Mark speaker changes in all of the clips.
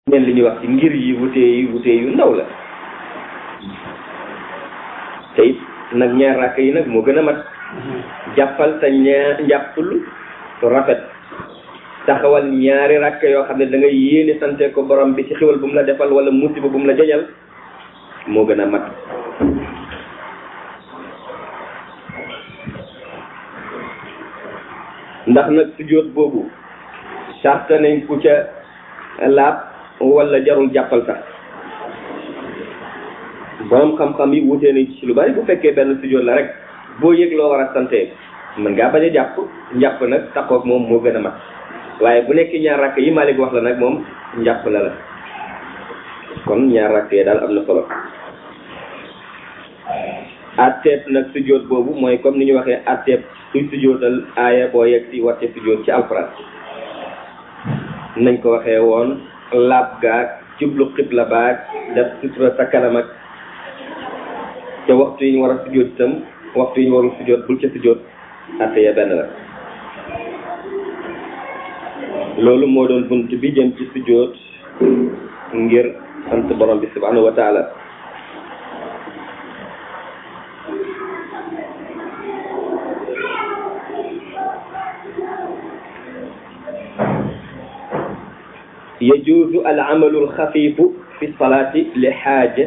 Speaker 1: ngeen li ñuy wax ci ngir yi wutee yi wutee yu ndaw la te it nag ñaar rakk yi nag moo gën a mat jàppal sa ñaar njàppul rafet taxawal ñaari rakk yoo xam ne da nga yéene sante ko borom bi ci xiwal bu mu la defal wala musiba bu mu la jañal moo gën a mat ndax nag sujjóot boobu sart nañ ku ca laab wala jarul jàppal sax borom xam-xam yi wutee nañ ci lu bari bu fekkee benn sujjóot la rek boo yëg loo war a sante mën ngaa bañ a jàpp njàpp nag taxoog moom moo gën a mat waaye bu nekk ñaar rakk yi Malik wax la nag moom njàpp la la kon ñaar rakk yi daal am na solo atteeb nag sujjóot boobu mooy comme ni ñu waxee atteeb suy sujjóotal aaya boo yegg si wàcce sujjóot ci alxuraan nañ ko waxee woon laab gaag jublu xibla baag def sutura sa kanam ak te waxtu yi ñu war a sujjóot itam waxtu yi ñu warul sujjóot bul ca sujjóot atte ya benn la loolu moo doon bunt bi jëm ci sujjóot ngir sant borom bi subhanahu wa taala yajuuzu al amalu al xafiifu fi salaati li xaaja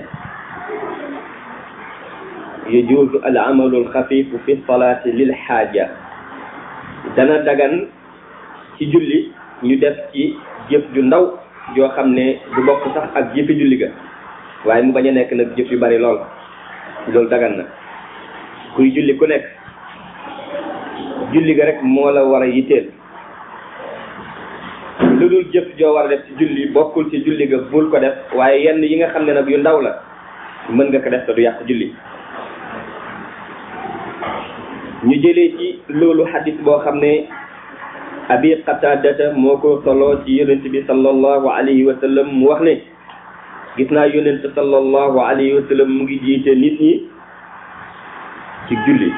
Speaker 1: yajuuzu al amalu al xafiifu fi salaati lil xaaja dana dagan ci julli ñu def ci jëf ju ndaw joo xam ne du bokk sax ak jëfi julli ga waaye mu bañ a nekk nag jëf yu bari lool loolu dagan na kuy julli ku nekk julli ga rek moo la war a yitteel lu dul jëf joo war a def ci julli bokkul ci julli ga bul ko def waaye yenn yi nga xam ne nag yu ndaw la mën nga ko def te du yàq julli ñu jëlee ci loolu xadis boo xam ne abi qatadata moo ko solo ci yonent bi sallallahu alayhi wa sallam mu wax ne gis naa yonent sallallahu alayhi wa sallam mu ngi jiite nit ñi ci julli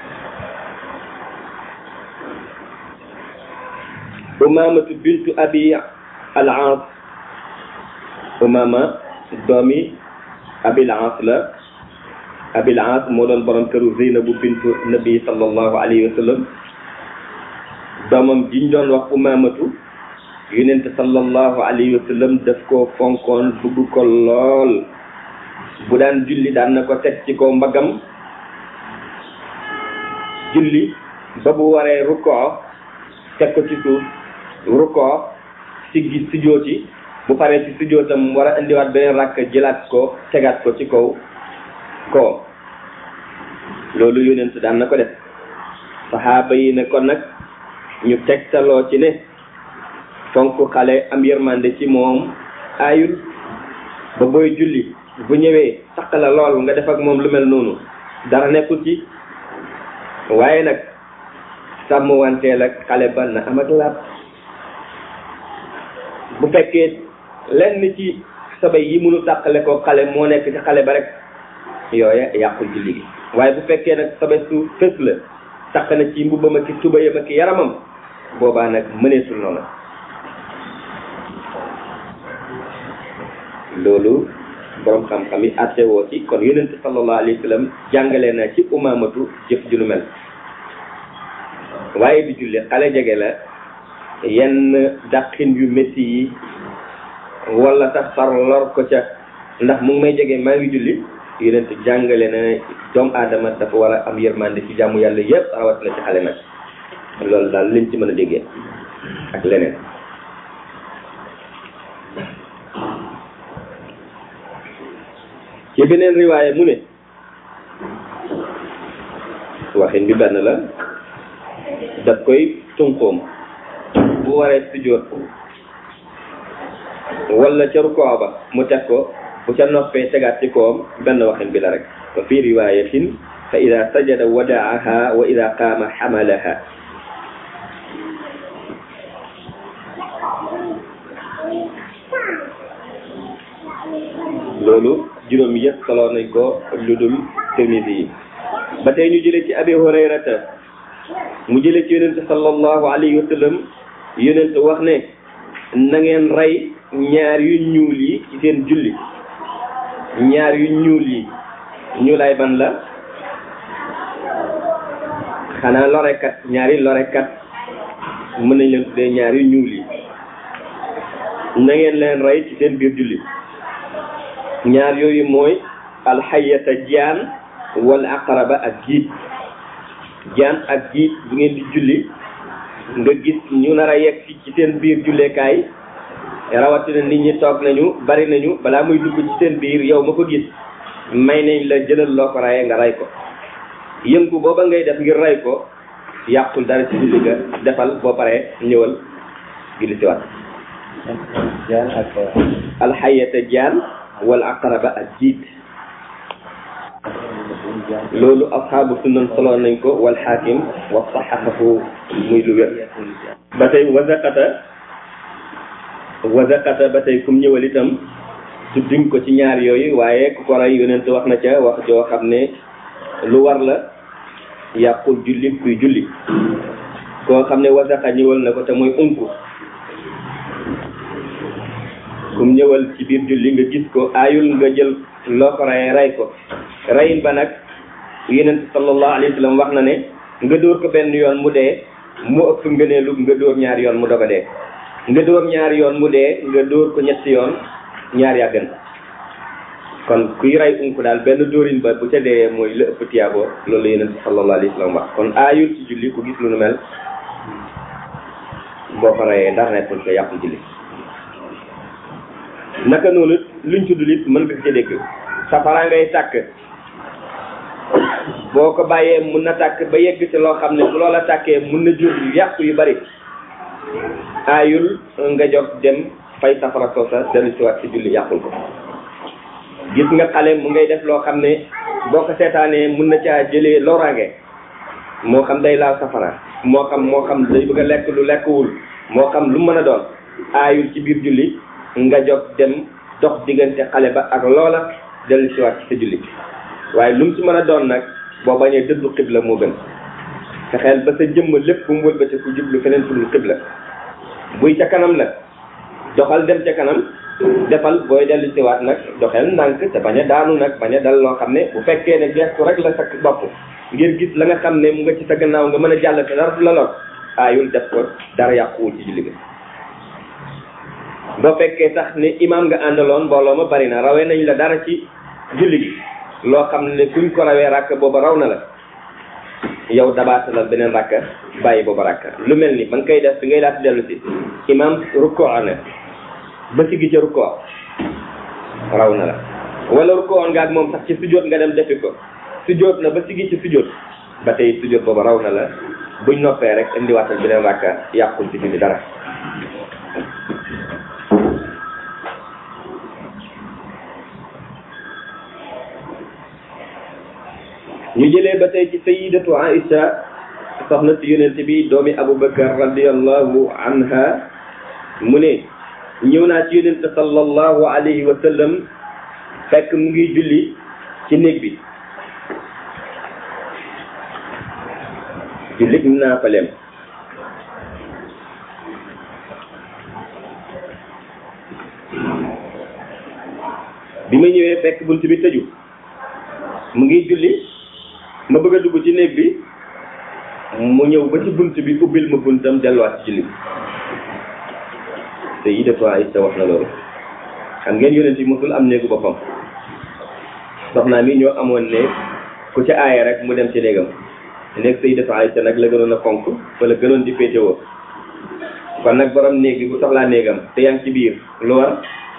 Speaker 1: umamatu bintu abi al aas umama doomi abil aas la abil aas moo doon borom këru zeynabu bintu nabi sallallahu alayhi wa sallam doomam jiñ doon wax umamatu yonent sallallahu alayhi wa sallam daf koo fonkoon bugg ko lool bu daan julli daan na ko teg ci kaw mbagam julli ba bu waree rukkoo teg ko ci suuf rukkoo siggi sujjóoti bu paree ci sujjóotam war a indiwaat beneen rakk jëlaat ko tegaat ko ci kaw ko loolu yonent daan na ko def saxaaba yi ne kon nag ñu tegtaloo ci ne fonk xale am yërmande ci moom aayul ba booy julli bu ñëwee saq la lool nga def ak moom lu mel noonu dara nekkul ci waaye nag sàmm wanteel ak xale ba na am ak laab bu fekkee lenn ci sabay yi mënu tàqale ko xale moo nekk ci xale ba rek yooya yàqul julli gi waaye bu fekkee nag sabay su fës la taq na ci mbubbam ak tubayam ak yaramam boobaa nag mëneesul noonu loolu borom xam-xam yi àtte woo ci kon yonent sallallahu alayhi wa sallam jàngale na ci umamatu jëf ju nu mel waaye di julli xale jege la yenn dàqin yu métti yi wala sax far lor ko ca ndax mu ngi may jege maa ngi julli yonent jàngale na doomu aadama dafa war a am yërmande ci jàmmu yàlla yëpp rawat na ci xale nag loolu daal liñ ci mën a déggee ak leneen ci beneen riwaaye mu ne waxin bi benn la daf koy tunqoom bu waree sujjóot wala ca rukoo ba mu teg ko bu ca noppee tegaat ci koom benn waxin bi la rek wa fi riwayatin fa ida sajada wadaaha wa ida qaama xamalaha loolu juróom yëpp solo nañ ko lu dul Tirmisi yi ba tey ñu jëlee ci abi hurayrata mu jëlee ci yonente sallallahu alayhi wa sallam yonente wax ne na ngeen rey ñaar yu ñuul yi ci seen julli ñaar yu ñuul yi ñuulaay ban la xanaa lorekat ñaari lorekat mën nañ leen tuddee ñaar yu ñuul yi na ngeen leen rey ci seen biir julli ñaar yooyu mooy alxayata jaan wala aqraba ak jiit jaan ak jiit bu ngeen di julli nga gis ñu nar a yegg ci ci seen biir julleekaay rawatina nit ñi toog nañu bari nañu balaa muy dugg ci seen biir yow ma ko gis may nañ la jëlal loo ko rayee nga ray ko yëngu booba ngay def ngir ray ko yàqul dara ci julli ga defal boo paree ñëwal julli si waat
Speaker 2: jaan ak
Speaker 1: alxayata jaan wala aqraba ak jiit loolu asxaabu sunan solo nañ ko wal xaakim wa saxaxahu muy lu wér ba tey wasaqata wasaqata ba tey kum ñëwal itam tudduñ ko ci ñaar yooyu waaye ku ko rey yonent wax na ca wax joo xam ne lu war la yàqul julli kuy julli koo xam ne wasaqa ñëwal na ko te mooy unku kum ñëwal ci biir julli nga gis ko aayul nga jël loo ko rey rey ko reyin ba nag yonent sallallahu alayhi wa sallam wax na ne nga dóor ko benn yoon mu dee mu ëpp ngëneelu nga dóor ñaari yoon mu doog a dee nga dóor ñaari yoon mu dee nga dóor ko ñetti yoon ñaar yaa gën kon kuy rey unku daal benn dóorin ba bu ca dee mooy la ëpp tiyaabo loolu la yonent sallallahu alayhi wa sallam wax kon aayul ci julli ku gis lu nu mel boo ko reyee dara nekkul ko yàqu julli naka noonu luñ tudd lit mën nga ci dégg safara ngay tàkk boo ko bàyyee mun na tàkk ba yegg ci loo xam ne bu loola tàkkee mun na jur yàqu yu bari aayul nga jóg dem fay safara soosa dellu si waat ci julli yàqul ko gis nga xale mu ngay def loo xam ne boo ko seetaanee mun na caa jëlee loraange moo xam day laal safara moo xam moo xam day bëgg a lekk lu lekkwul moo xam lu mën a doon aayul ci biir julli nga jóg dem dox diggante xale ba ak loola dellu si waat ci sa julli waaye lu mu ci mën a doon nag boo bañee dëddu xibla moo gën fexeel ba sa jëmm lépp bu mu wëlbati ku jublu feneen fu dul xibla buy ca kanam la doxal dem ca kanam defal booy dellu si waat nag doxel ndànk te bañ a daanu nag bañ a dal loo xam ne bu fekkee ne gestu rek la sa bopp ngir gis la nga xam ne mu nga ci sa gannaaw nga mën a jàll te dara du la lor aayul def ko dara yàquwul ci julli gi boo fekkee sax ne imaam nga àndaloon mbooloo ma bari na rawee nañ la dara ci julli gi loo xam ne kuñ ko rawee ràkk booba raw na la yow dabaatalal beneen ràkka bàyyi booba ràkka lu mel ni ba nga koy def bi ngay laata dellu si imaam rukkoo na ba si gi ca rukkoo raw na la wala rukkoo nga ak moom sax ci sujjóot nga dem defi ko sujjóot na ba si gi ci sujjóot ba tey sujjóot booba raw na la buñ noppee rek indiwaatal beneen ràkka yàqul ci julli dara ñu jëlee ba tey ci sayidatu aisha soxna si yonent bi doomi abubakar radiallahu anha mu ne ñëw naa ci yonent sallallahu alayhi wa sallam fekk mu ngi julli ci néeg bi jullit naa fa leem bi ma ñëwee fekk bunt bi tëju mu ngi julli ma bëgg a dugg ci néeg bi mu ñëw ba ci bunt bi ubbil ma buntam delluwaat ci julli bi te yi de fois it wax na loolu xam ngeen yonent yi mosul am néegu boppam soxnaa mi ñoo amoon ne ku ci aaye rek mu dem ci néegam néeg Sayyidatu Aïcha nag la gënoon a fonk wala gënoon di féetewoo kon nag borom néeg bi bu soxlaa néegam te yaa ngi ci biir lu war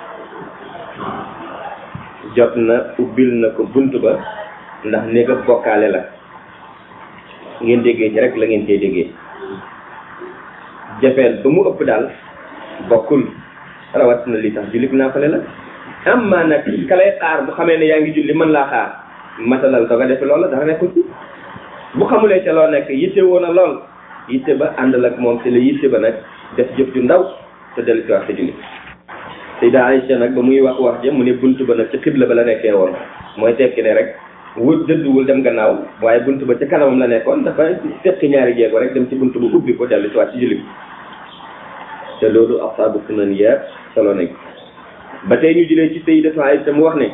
Speaker 1: jot na ubbil na ko bunt ba ndax néegam bokkaale la ngeen déggee ci rek la ngeen cee déggee jafeel ba mu ëpp daal bokkul rawat na li tax julli naa fale la am maa nag ka lay xaar bu xamee ne yaa ngi julli mën laa xaar matalal doga defe loola dara nekkul ci bu xamulee ca loo nekk yitte woon a lool yitte ba àndal ak moom te la yitte ba nag def jëf ju ndaw te dellu si wax sa julli Sayda Aïcha nag ba muy wax wax ja mu ne bunt ba nag ci xibla ba la nekkee woon mooy tekki ne rek wut dëdduwul dem gannaaw waaye bunt ba ca kanamam la nekkoon dafa tekki ñaari jéego rek dem ci bunt bu ubbi ko dellu si waat ci julli bi te loolu asaabu sunan yëpp solo nañ ba tey ñu jëlee ci sayyidatu Aïcha mu wax ne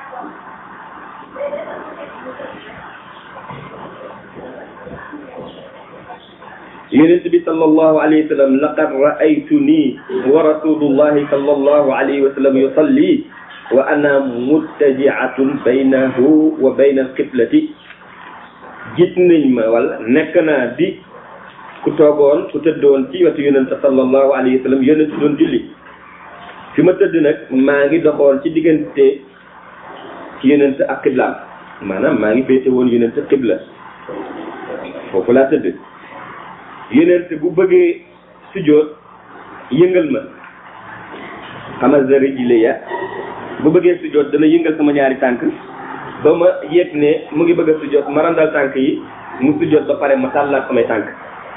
Speaker 1: yonent bi sallallahu alayhi wa sallam laqad ra'aytuni wa rasulullahi sallallahu alayhi wa sallam yusalli wa ana muttaji'atun baynahu wa bayna al-qiblati gis nañ ma wala nekk naa di ku toogoon ku tëddoon ci wetu yonent sallallahu alayhi wa sallam yonent doon julli fi ma tëdd nag maa ngi doxoon ci diggante ci yonent ak qiblaam maanaam maa ngi féete woon yonent qibla foofu laa tëdd yonent bu bëggee sujjóot yëngal ma xamal sa rijli ya bu bëggee sujjóot dana yëngal sama ñaari tànk ba ma yëg ne mu ngi bëgg a sujjóot ma randal tànk yi mu sujjóot ba pare ma tàllaat samay tànk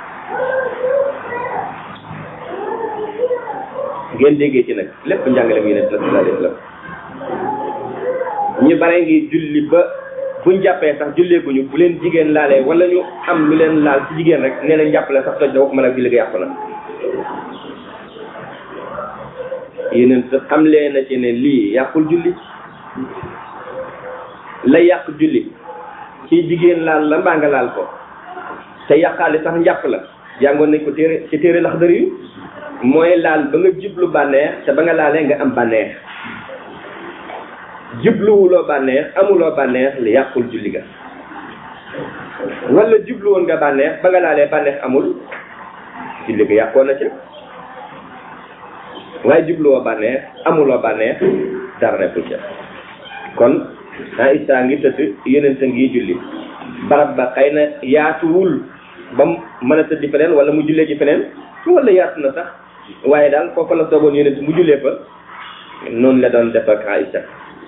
Speaker 1: ngeen déggee ci nag lépp njàngale mu yonent la sallallahu alayhi wa sallam ñu bare ngi julli ba buñ jàppee sax julleeguñu bu leen jigéen laalee wala ñu am lu leen laal ci jigéen rek nee nañ jàppale sax toj na waxuma nag julli ga yàqu na yeneen sa xamlee na ci ne lii yàqul julli la yàq julli ci jigéen laal la mbaa nga laal ko te yàqaale sax njàpp la jàngoon nañ ko téere ci téere lax dëri yu mooy laal ba nga jublu bànneex te ba nga laalee nga am bànneex jubluwuloo bànneex amuloo bànneex li yàqul julli ga wala jublu woon nga bànneex ba nga laalee bànneex amul julli ga yàqoon na ca waaye jubluwoo bànneex amuloo bànneex dara nekkul ca kon Aïcha ngi tëdd yonent ngi julli barab ba xëy na yaatuwul ba mu mën a tëddi feneen wala mu jullee ci feneen wala yaatu na sax waaye daal foofa la toogoon yonent mu jullee fa noonu la doon def ak Aïcha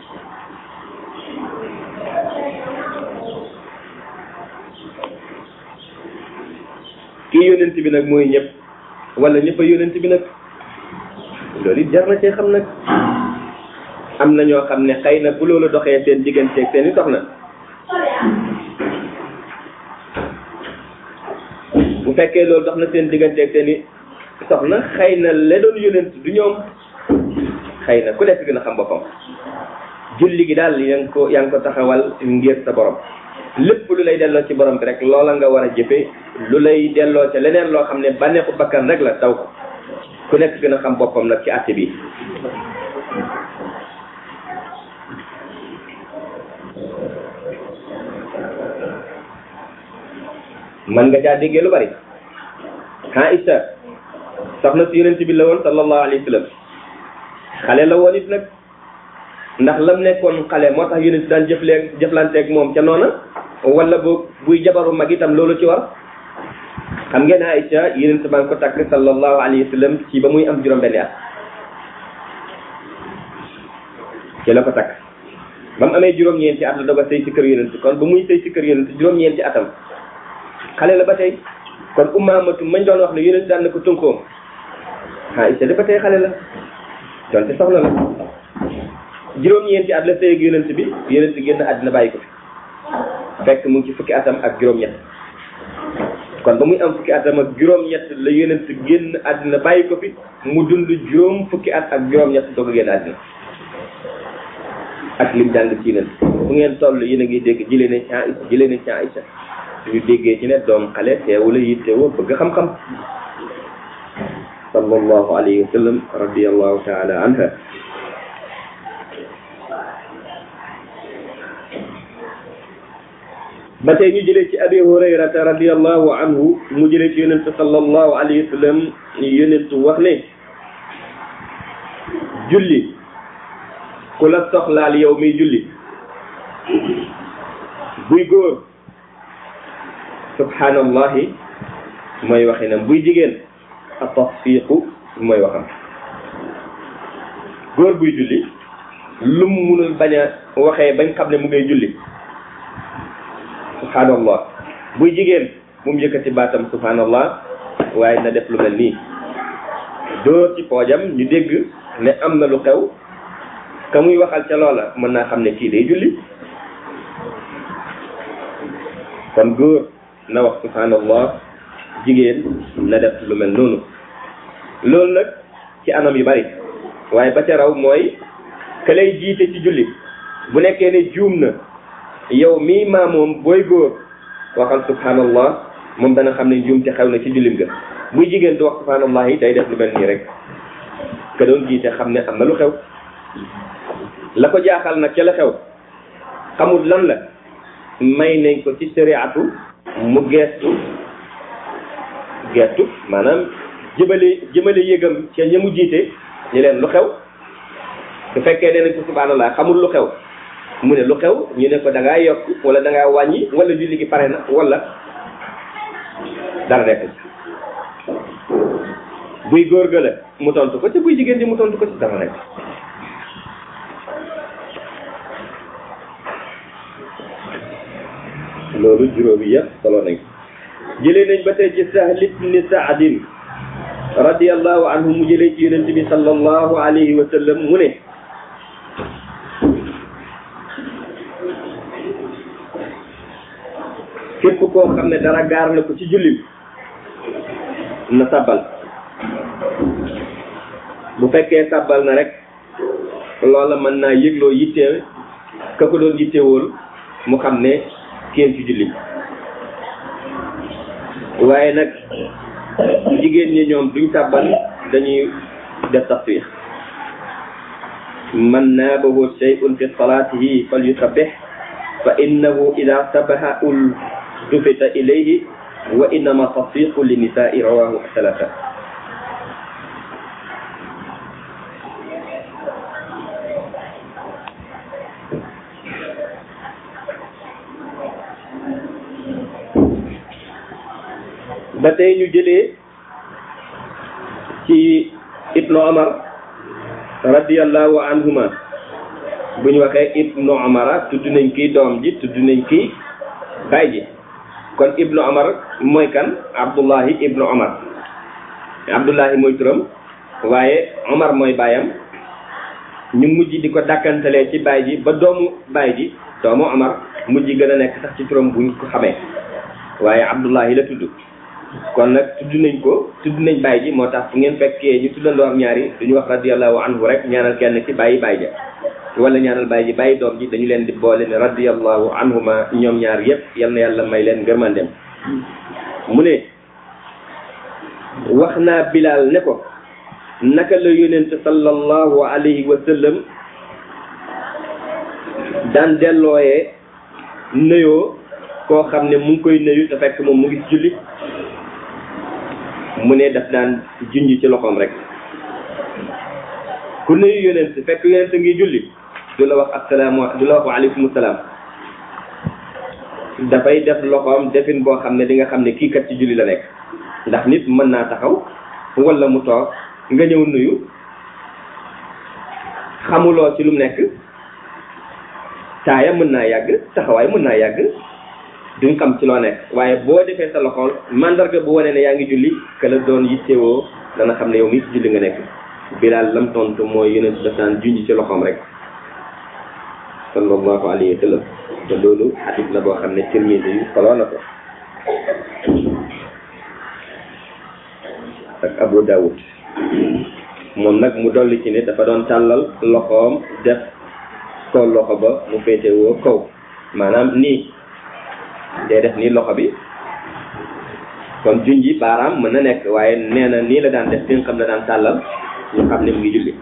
Speaker 1: kii yonent bi nag mooy ñëpp wala ñëpp a yonent bi nag loolu it jar na cee xam nag am na ñoo xam ne xëy na bu loolu doxee seen digganteeg seen i soxna bu fekkee loolu dox na seen digganteeg seen i soxna xëy na la doon yonent du ñoom xëy na ku nekk gën a xam boppam julli gi daal yaa ngi ko yaa ngi ko taxawal ngir sa borom lépp lu lay delloo ci borom bi rek loola nga war a jëfe lu lay delloo ca leneen loo xam ne bànneexu bakkan rek la daw ko ku nekk gën a xam boppam nag ci àtte bi man nga caa déggee lu bari Aïcha soxna si yonent bi la woon sallallahu alayhi wa sallam xale la woon it nag ndax lam nekkoon xale moo tax yonent daan jëflee jëflanteeg moom ca noona wala bu buy jabaru mag itam loolu ci war xam ngeen Aïcha yonent baa ngi ko takk sallallahu alayhi wa sallam ci ba muy am juróom-benni at ci la ko takk ba mu amee juróom-ñeenti at la doog a sëy ci kër yonent kon ba muy sëy ci kër yonent juróom-ñeenti atam xale la ba tey kon umaamatu mañ doon wax ne yonent daan na ko tunkoom Aïcha de ba tey xale la donte soxna la juróom-ñeenti at la sëy ak yonent bi yonent génn àddina bàyyi ko fi fekk mu ngi ci fukki atam ak juróom-ñett kon ba muy am fukki atam ak juróom-ñett la yonent génn àddina bàyyi ko fi mu dund juróom fukki at ak juróom-ñett doog a génn àddina ak lim jàng ci yonent fu ngeen toll yéen a ngi dégg jëlee ne ci Aïcha jëlee ne ci Aïcha ñu déggee ci ne doom xale teewu la yittewoo bëgg xam-xam sallallahu alayhi wa sallam radiallahu taala anha ba tey ñu jëlee ci abi hurayrata radiallahu anhu mu jëlee ci yonent sallallahu alayhi wa sallam yonent wax ne julli ku la soxlaal yow miy julli buy góor subhanallahi mooy waxinam buy jigéen a tasfiqu mooy waxam góor buy julli lu mu munul bañ a waxee bañ xam ne mu ngay julli subhanallah buy jigéen bu mu yëkkati baatam subhanallah waaye na def lu mel nii dóor ci poojam ñu dégg ne am na lu xew ka muy waxal ca loola mën naa xam ne kii day julli kon góor na wax subhanallah jigéen na def lu mel noonu loolu nag ci anam yu bari waaye ba ca raw mooy ka lay jiite ci julli bu nekkee ne juum na yow mii maamoom booy góor waxal subhanallah moom dana xam ne juum te xew na ci jullim ga buy jigéen du wax subhanallah yi day def lu mel nii rek ka doon jiite xam ne am na lu xew la ko jaaxal nag ca la xew xamul lan la may nañ ko ci sariatu mu geestu geestu maanaam jëmale jëmale yëgam ca ña mu jiite ñu leen lu xew su fekkee nee nañ ko subhanallah xamul lu xew mu ne lu xew ñu ne ko da ngaa yokk wala da ngaa wàññi wala julli gi pare na wala dara nekk buy góor ga la mu tontu ko te buy jigéen ji mu tontu ko ci dara nekk loolu juróomi yëpp solo nañ jëlee nañ ba tey ci Sahl ibn Saadin radiyallahu anhu mu jëlee ci yonent bi sallallahu alayhi wa sallam mu ne képp koo xam ne dara gaar na ko ci jullim na sabbal bu fekkee sabbal na rek loola mën naa yëgloo yittee ka ko doon yittewool mu xam ne kenn ci julli waaye nag jigéen ñi ñoom duñ sabbal dañuy def tasbih man naabahu shay'un fi salatihi falyusabbih fa innahu ida sabaha ul dufita ilayhi wa innama tasfiqu li nisaai rawahu salasa ba tey ñu jëlee ci ibnu omar radiallahu anhuma bu ñu waxee ibnu omara tudd nañ kii doom ji tudd nañ kii baay ji kon ibnu omar mooy kan abdullahi ibnu omar abdullahi mooy turam waaye omar mooy baayam ñu mujj di ko dàkkantalee ci baay ji ba doomu baay ji doomu omar mujj gën a nekk sax ci turam buñ ko xamee waaye abdullahi la tudd kon nag tudd nañ ko tudd nañ baay ji moo tax fu ngeen fekkee ñu tuddandoo am ñaari duñu wax radiallahu anhu rek ñaanal kenn ci bàyyi baay ja wala ñaanal baay ji bàyyi doom ji dañu leen di boole ne radiallahu anhuma ñoom ñaar yépp yal na yàlla may leen ngërmandem mu ne wax naa bilal ne ko naka la yonent sallallahu alayhi wa sallam daan dellooyee nuyoo koo xam ne mu ngi koy nuyu te fekk moom mu ngi ci julli mu ne daf daan junj ci loxoom rek ku nuyu yonent fekk yonent ngi julli du la wax assalaamu du la wax waaleykum salaam dafay def loxoom defin boo xam ne di nga xam ne kii kat ci julli la nekk ndax nit mën naa taxaw wala mu toog nga ñëw nuyu xamuloo ci lu mu nekk taaya mën naa yàgg taxawaay mën naa yàgg duñ xam ci loo nekk waaye boo defee sa loxool mandarga bu wane ne yaa ngi julli ka la doon yittewoo dana xam ne yow mii ci julli nga nekk bilaal lam tontu mooy yonent daf daan junj ci loxoom rek sallallahu alayhi wa sallam te loolu xadis la boo xam ne Tirmisi yu soloo na ko ak Abu Dawud moom nag mu dolli ci ne dafa doon tàllal loxoom def ko loxo ba mu féetewoo kaw maanaam nii day def nii loxo bi kon junji baaraam mën na nekk waaye nee na nii la daan def fi nga xam ne daan tàllal ñu xam ne mu ngi julli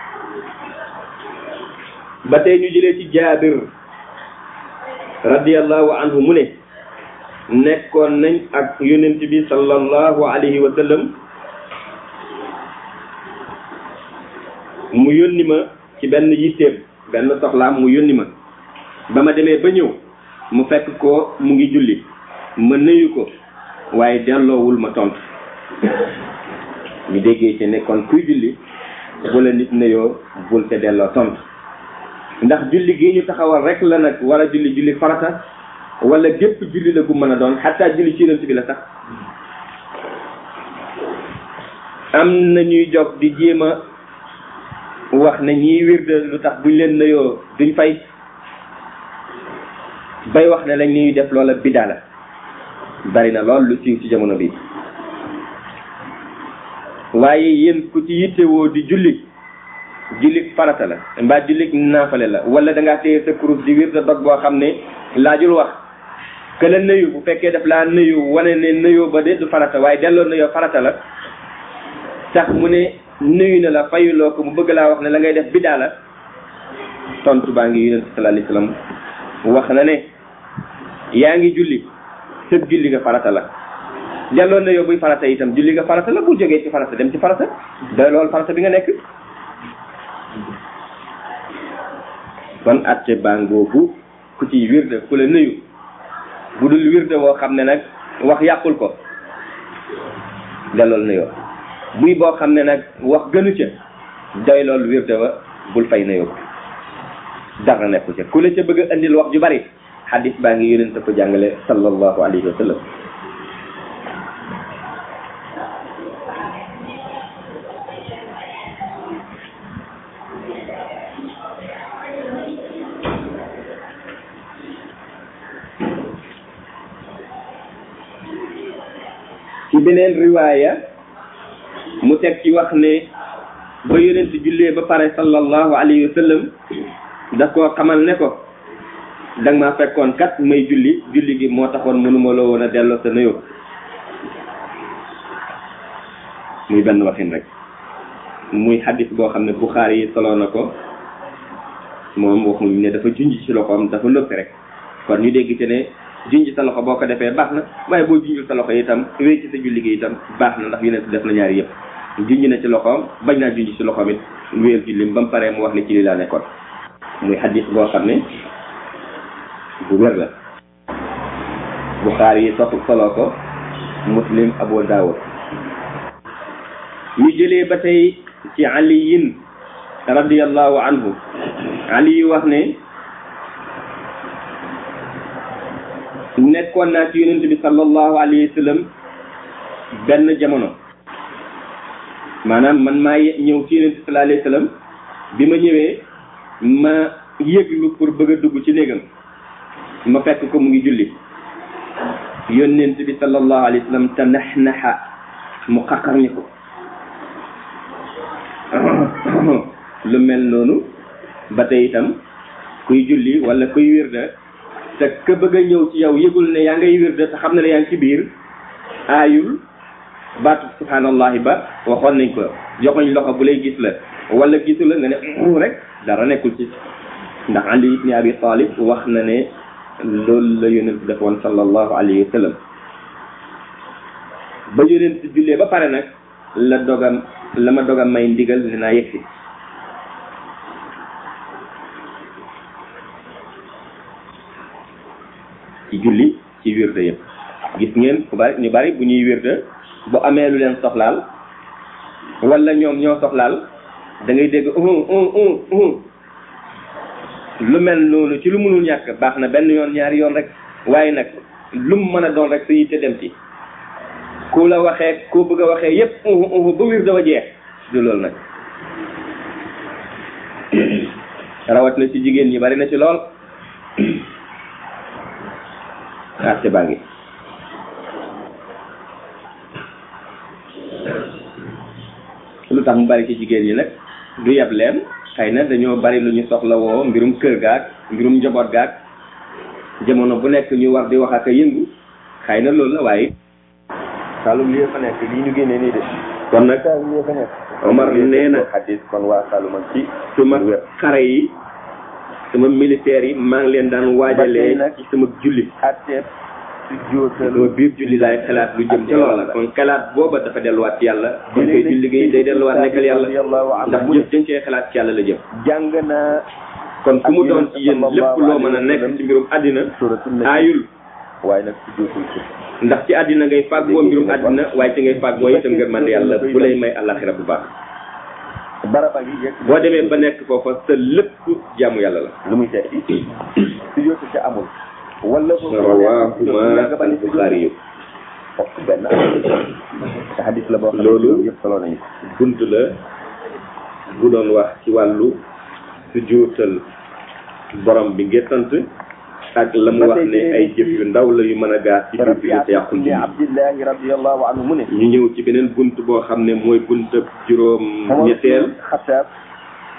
Speaker 1: ba tey ñu jëlee ci jaabir radiallahu anhu mu ne nekkoon nañ ak yonent bi sallallahu alayhi wa sallam mu yónni ma ci benn yitteem benn soxlaam mu yónni ma ba ma demee ba ñëw mu fekk ko mu ngi julli ma nuyu ko waaye delloowul ma tontu ñu déggee ci ne kon kuy julli bu la nit nuyoo bul te delloo tontu ndax julli gi ñu taxawal rek la nag war a julli julli farata wala gépp julli la gu mën a doon xataa julli ci yonent bi la sax am na ñuy jog di jéem a wax ne ñiy wirde lu tax buñ leen nuyoo duñ fay bay wax ne lañ ñuy def loola bidaa la bari na lool lu siiw ci jamono bi waaye yéen ku ci yittewoo di julli jullik farata la mbaa jullik naafale la wala da ngaa téye sa kurus di wir da dog boo xam ne laajul wax que la nëyu bu fekkee daf laa nëyu wane ne nëyoo ba de du farata waaye delloo nëyoo farata la tax mu ne nëyu na la fayuloo ko mu bëgg laa wax ne la ngay def bidaa la tontu baa ngi yonent sallallahu alayhi wasallam wax na ne yaa ngi julli sëg julli nga farata la delloo nëyoo buy farata itam julli nga farata la bu jógee ci farata dem ci farata doy loolu farata bi nga nekk kon atte bangoogu ku ci wirde ku la nuyu bu dul wirde woo xam ne nag wax yàqul ko dalool nuyoo buy boo xam ne nag wax gënu ca doy lool wirde wa bul fay nuyoo ko dara nekku ca ku la ca bëgg a indil wax ju bari xadis baa ngi yonent ko jàngale sallallahu alayhi wa sallam ci beneen riwaaya mu teg ci wax ne ba yonent jullee ba pare sallallahu alayhi wa sallam daf koo xamal ne ko danga maa fekkoon kat may julli julli gi moo taxoon mënuma loo woon a delloo sa nuyoo muy benn waxin rek muy xaddis boo xam ne Buxaari yi soloo na ko moom waxuñ ne dafa junj ci loxoom dafa lëpp rek kon ñu dégg ci ne junj sa loxo boo ko defee baax na waaye boo junjul sa loxo itam wéy ci sa julli gi itam baax na ndax yonent def na ñaari yëpp junj na ci loxoom bañ naa junj ci loxoom it wéyal jullim ba mu paree mu wax ne ci li laa nekkoon muy xaddis boo xam ne bu wér la Buxaari yi sox soloo ko muslim Abu Daawud ñu jëlee ba tey ci aliyin radiyallahu anhu ali yu wax ne nekkoon naa ci yonent bi sallallahu alayhi wa sallam benn jamono maanaam man maa ñëw ci yonent bi sallallahu alayhi wa sallam bi ma ñëwee ma yëglu pour bëgg a dugg ci néegam ma fekk ko mu ngi julli yonent bi sallallahu alayhi wa sallam te nax naxa mu xaqar ñi ko lu mel noonu ba tey itam kuy julli wala kuy wirda te ka bëgg a ñëw ci yow yëgul ne yaa ngay wirda te xam ne ne yaa ngi ci biir aayul baatu subhanallahi ba waxoon nañ ko joxoñ loxo bu lay gis la wala gisu la nga ne rek dara nekkul ci ndax Ali ibn Abi Talib wax na ne loolu la yonent defoon sallallahu alayhi wa sallam ba yonent jullee ba pare nag la dogam la ma dogam may ndigal dinaa yegsi ci julli ci wirde yëpp gis ngeen ku bari ñu bari bu ñuy wirde bu amee lu leen soxlaal wala ñoom ñoo soxlaal da ngay dégg un un un un lu mel noonu ci lu mënul ñàkk baax na benn yoon ñaari yoon rek waaye nag lu mu mën a doon rek sa yitte dem ci ku la waxee koo bëgg a waxee yépp un un ba wirde wa jeex du loolu nag rawat na ci jigéen ñi bari na ci lool arte baa ngi lu tax mu bari ci jigéen ñi nag du yeb leen xëy na dañoo bari lu ñu soxla woo mbirum kër gaag mbirum njaboot gaag jamono bu nekk ñu war di wax ak a yëngu xëy na loolu la waaye
Speaker 2: Saalum lii fa nekk lii ñu génnee nii de.
Speaker 1: kon nag
Speaker 2: Saalum lii fa nekk.
Speaker 1: Omar nee na
Speaker 2: xadis kon waa Saalum ak ci.
Speaker 1: suma xare yi sama militaire yi maa ngi leen daan waajalee ci sama julli
Speaker 2: atteeb su jóotal.
Speaker 1: sama biir julli laay xalaat lu jëm ca loola kon xalaat booba dafa delluwaat ci yàlla kon koy julli gi day delluwaat nekkal yàlla ndax jëf dañ cee xalaat ci yàlla la jëm
Speaker 2: jàng naa.
Speaker 1: kon ku mu doon ci yéen lépp loo mën a nekk ci mbirum àddina aayul
Speaker 2: waaye nag su jóotul ko.
Speaker 1: ndax ci àddina ngay fàggoo mbirum àddina waaye ci ngay fàggoo itam ngërmande yàlla bu lay may àllaxira bu baax
Speaker 2: baraba gi yegg.
Speaker 1: boo demee ba nekk foofa sa lépp jaamu yàlla la
Speaker 2: lu muy tekki. su jóotul ca amul. wala ko
Speaker 1: rawaahuma al-Buxaari yu
Speaker 2: fokk benn te xadis la boo xam ne
Speaker 1: Loolu-
Speaker 2: yëpp solo nañu ko.
Speaker 1: bunt la bu doon wax ci wàllu su juutal borom bi ngir sant ak la mu wax ne ay jëf yu ndaw la yu mën a gaar ci jur bi te yàqul
Speaker 2: ibni
Speaker 1: julli
Speaker 2: abdillahi radiallahu anhu mu ne
Speaker 1: ñu ñëw ci beneen bunt boo xam ne mooy bunt juróom ñetteel
Speaker 2: xataab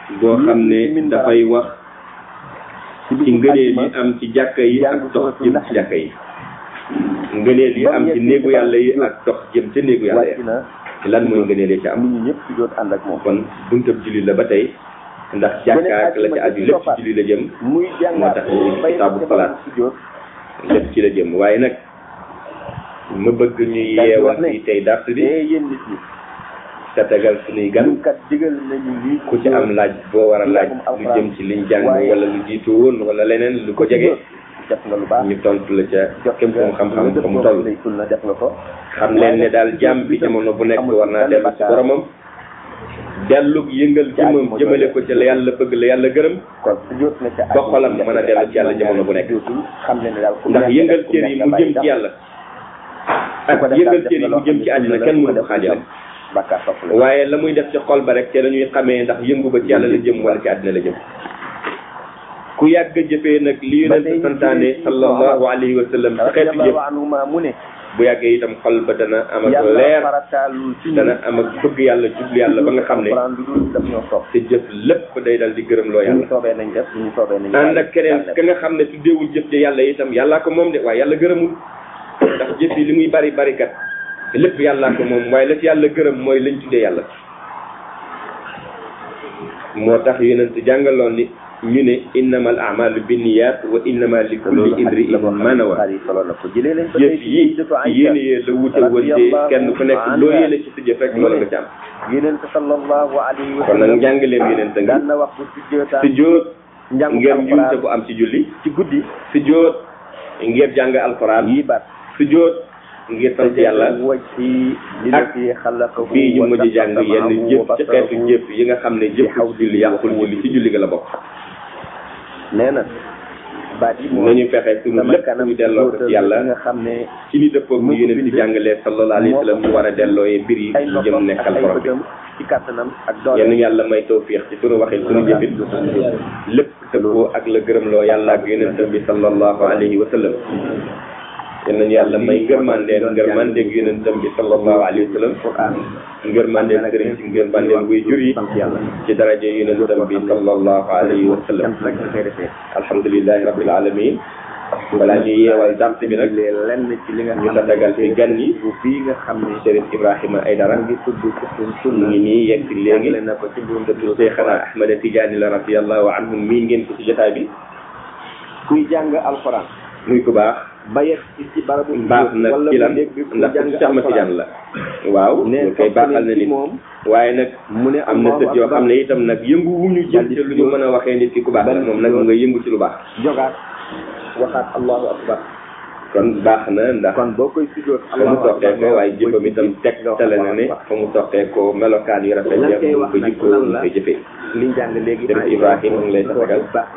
Speaker 1: boo xam ne dafay wax ci ngëneel yi am ci jàkka yi ak dox jëm ci jàkka yi ngëneel yi am ci néegu yàlla yi ak dox jëm ca néegu yàlla
Speaker 2: wàcc
Speaker 1: yi
Speaker 2: na
Speaker 1: lan mooy ngëneel yi ca am
Speaker 2: nit ñi ñëpp sujjóot ànd ak moom
Speaker 1: kon buntab julli la ba tey ndax jàkka ak la ca aju lépp ci julli la jëm
Speaker 2: muy jàngaat
Speaker 1: tax ñu indi
Speaker 2: bay
Speaker 1: kitaabu
Speaker 2: defal
Speaker 1: salaat.
Speaker 2: sujjóot
Speaker 1: lépp ci la jëm waaye nag ma bëgg ñu yeewal ci tey dars bi
Speaker 2: te yéen nit ñi
Speaker 1: te tegal suñuy gan
Speaker 2: ñun kat digal nañu lii
Speaker 1: ku ci am laaj boo war a laaj lu jëm ci liñ jàng wala lu jiitu woon wala leneen lu ko jege
Speaker 2: def nga lu baax
Speaker 1: ñu tontu la ca
Speaker 2: jot
Speaker 1: kem fu mu xam-xam fa mu toll
Speaker 2: lay sunna def nga ko
Speaker 1: xam leen ne daal jàmm bi jamono bu nekk war naa dellu ci boromam dellu yëngal jëmam jëmale ko ci la yàlla bëgg la yàlla gërëm
Speaker 2: kon sujjóot na ca
Speaker 1: ba xolam mën a dellu ci yàlla jamono bu nekk
Speaker 2: xam leen ne daal ku
Speaker 1: ndax
Speaker 2: nekk
Speaker 1: yëngal
Speaker 2: ku
Speaker 1: cër yi
Speaker 2: nekk
Speaker 1: mu
Speaker 2: bàyyi
Speaker 1: jëm ci
Speaker 2: dara.
Speaker 1: yàlla
Speaker 2: Ku ko
Speaker 1: ak
Speaker 2: def
Speaker 1: yëngal
Speaker 2: daal
Speaker 1: cër yi
Speaker 2: def
Speaker 1: mu
Speaker 2: nga
Speaker 1: jëm
Speaker 2: loo
Speaker 1: ci
Speaker 2: xam ne
Speaker 1: àddina
Speaker 2: sunna
Speaker 1: kenn
Speaker 2: la,
Speaker 1: mënu ko
Speaker 2: ku ko
Speaker 1: xaajale
Speaker 2: def bàkkaar topp la
Speaker 1: waaye la muy def ci xol ba rek te la ñuy xamee ndax yëngu ba ci yàlla la jëm wala ci àddina la jëm ku yàgg a jëfee nag li
Speaker 2: ba tey
Speaker 1: yonent santaane sallallahu alayhi wa sallam ci xeetu jëf
Speaker 2: radiyallahu anhuma mu ne
Speaker 1: bu yàggee itam xol ba dana am ak
Speaker 2: yàlla
Speaker 1: leer
Speaker 2: farataalul ci
Speaker 1: dana am ak bëgg yàlla jublu yàlla ba nga xam ne
Speaker 2: alxuraan lu dul daf ñoo topp
Speaker 1: te jëf lépp day dal di gërëm loo
Speaker 2: suñu
Speaker 1: yàlla
Speaker 2: soobee nañ def suñu soobee nañ
Speaker 1: ànd ak keneen ka nga xam ne tuddeewul jëf ja yàlla itam yàllaa ko moom de waaye yàlla gërëmul ndax jëf yi li muy bari bari kat lépp yàllaa ko moom waaye la ci yàlla gërëm mooy lañ tuddee yàlla moo tax yonent jàngaloon ni ñu ne innamal a'malu binniyat wa innama li kulli imri'in ma nawa
Speaker 2: solo na ko jëlee nañ ko
Speaker 1: jëf yi yéene yee la wute wante kenn ku nekk loo yéene ci sa jëf rek loolu nga ci am
Speaker 2: yonent sallallahu alayhi wa
Speaker 1: kon nag
Speaker 2: sallam
Speaker 1: njàngaleem yonent ngi
Speaker 2: daan na wax bu sujjootaan
Speaker 1: si jóot
Speaker 2: njàngu
Speaker 1: ngir njuumte
Speaker 2: alxuraan
Speaker 1: bu am ci julli
Speaker 2: ci guddi
Speaker 1: si jóot ngir jàng alxuraan
Speaker 2: yi bat
Speaker 1: si jóot ngir sant yàlla
Speaker 2: waj ci li la fi xalaqahu
Speaker 1: fii ñu
Speaker 2: wa
Speaker 1: mujj jàng yenn
Speaker 2: saxamahu
Speaker 1: jëf
Speaker 2: wa
Speaker 1: ci xeetu
Speaker 2: basarahu.
Speaker 1: jëf yi nga xam ne jëf julli yàqul julli ci julli ga la bokk
Speaker 2: nee na baat yi moom
Speaker 1: nañu fexe suñu
Speaker 2: sama
Speaker 1: lépp
Speaker 2: kanam
Speaker 1: ñu delloo ko ci yàlla
Speaker 2: nga xam ne
Speaker 1: ci ni dëppoog ni yonent bi jàngalee sallallahu alayhi wa sallam ñu war a dellooyee mbir yi
Speaker 2: ay
Speaker 1: ñu
Speaker 2: noppam
Speaker 1: jëm
Speaker 2: ak
Speaker 1: nekkal
Speaker 2: ay
Speaker 1: borom bi
Speaker 2: bëtam ci kàttanam ak doole
Speaker 1: yenn yàlla may tawfiix ci suñu waxin suñu jëfin lépp dëppoo ak la gërëmloo yàlla ak yonentam bi sallallahu alayhi wa sallam yal nañu yàlla may ngërmandeen ngërmandeeg yonentam bi sallallahu alayhi wa sallam
Speaker 2: Qur'an
Speaker 1: ngërmandeen sëriñ si ngërmandeen way jur yi
Speaker 2: sant yàlla
Speaker 1: ci daraje yonentam bi sallallahu alayhi wa sallam
Speaker 2: sant rek nga koy defee
Speaker 1: alhamdulillahi rabbil alamin balaa ñuy yeewal dars bi nag
Speaker 2: lee lenn ci li nga
Speaker 1: ñu
Speaker 2: xam
Speaker 1: tatagal fi gan yi
Speaker 2: bu fii nga xam ne
Speaker 1: Chérif Ibrahima Aydara
Speaker 2: ngi tudd ci suñ
Speaker 1: mu
Speaker 2: sunna
Speaker 1: ngi nii yegg si léegi
Speaker 2: jàngale na ko ci buntu
Speaker 1: dëttu Cheikhana Ahmada Tidiane la radiyallahu anhu mii ngeen ko ci jotaay bi
Speaker 2: kuy jàng alxuraan
Speaker 1: muy ku baax
Speaker 2: ba yegg ci ci barabu
Speaker 1: baax na
Speaker 2: wala
Speaker 1: ci
Speaker 2: mu
Speaker 1: lan
Speaker 2: dégg ku
Speaker 1: ndax
Speaker 2: jàng
Speaker 1: Cheikh Ahmad Tidiane la waaw
Speaker 2: ne
Speaker 1: ñu koy baaxal na
Speaker 2: ci
Speaker 1: nit
Speaker 2: moom
Speaker 1: waaye nag
Speaker 2: mu ne
Speaker 1: am na sët yoo xam ne itam nag yëngu wuñu jëm ci lu ñu mën a waxee nit ki ku baax la moom nag mu nga yëngu ci lu baax
Speaker 2: jogaat waxaat allahu akbar
Speaker 1: kon baax na ndax
Speaker 2: kon boo koy sujjoot
Speaker 1: fa mu soqee ko waaye jëfam itam tegtale na ne fa mu soqee ko melokaan yu rafet
Speaker 2: Lan
Speaker 1: ya
Speaker 2: koy
Speaker 1: mu
Speaker 2: wax
Speaker 1: ko
Speaker 2: nag
Speaker 1: jikkoo
Speaker 2: lan
Speaker 1: mu
Speaker 2: la?
Speaker 1: koy jëfee
Speaker 2: liñ jàng léegi
Speaker 1: Chérif Ibrahima mu ngi lay tatagal
Speaker 2: baax